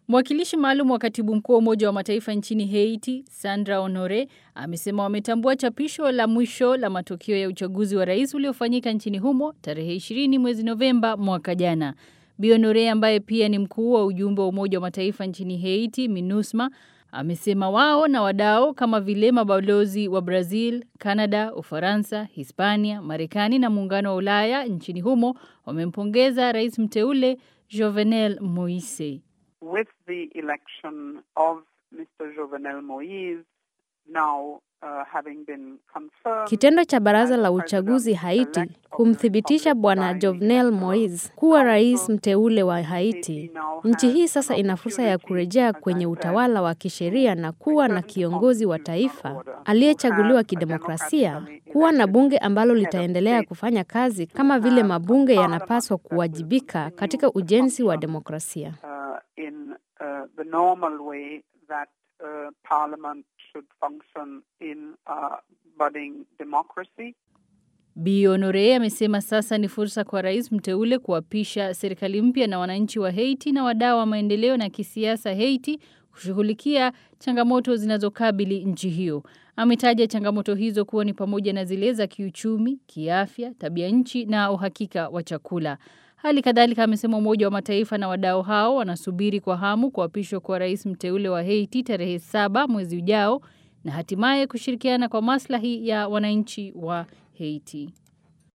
Mwakilishi maalum wa katibu mkuu wa Umoja wa Mataifa nchini Haiti, Sandra Honore, amesema wametambua chapisho la mwisho la matokeo ya uchaguzi wa rais uliofanyika nchini humo tarehe 20 mwezi Novemba mwaka jana. Bi Honore ambaye pia ni mkuu wa ujumbe wa Umoja wa Mataifa nchini Haiti, MINUSMA, amesema wao na wadau kama vile mabalozi wa Brazil, Canada, Ufaransa, Hispania, Marekani na muungano wa Ulaya nchini humo wamempongeza rais mteule Jovenel Moise. with the election of Mr. Jovenel Moise now uh, having been confirmed. Kitendo cha baraza la uchaguzi Haiti kumthibitisha bwana Jovenel Moise kuwa rais mteule wa Haiti, nchi hii sasa ina fursa ya kurejea kwenye utawala wa kisheria na kuwa na kiongozi wa taifa aliyechaguliwa kidemokrasia, kuwa na bunge ambalo litaendelea kufanya kazi kama vile mabunge yanapaswa kuwajibika katika ujenzi wa demokrasia. uh, in uh, the normal way that uh, Parliament should function in uh, budding democracy. Bi Honore amesema sasa ni fursa kwa rais mteule kuapisha serikali mpya na wananchi wa Haiti na wadau wa maendeleo na kisiasa Haiti kushughulikia changamoto zinazokabili nchi hiyo. Ametaja changamoto hizo kuwa ni pamoja na zile za kiuchumi, kiafya, tabia nchi na uhakika wa chakula. Hali kadhalika amesema Umoja wa Mataifa na wadau hao wanasubiri kwa hamu kuapishwa kwa rais mteule wa Haiti tarehe saba mwezi ujao na hatimaye kushirikiana kwa maslahi ya wananchi wa Haiti.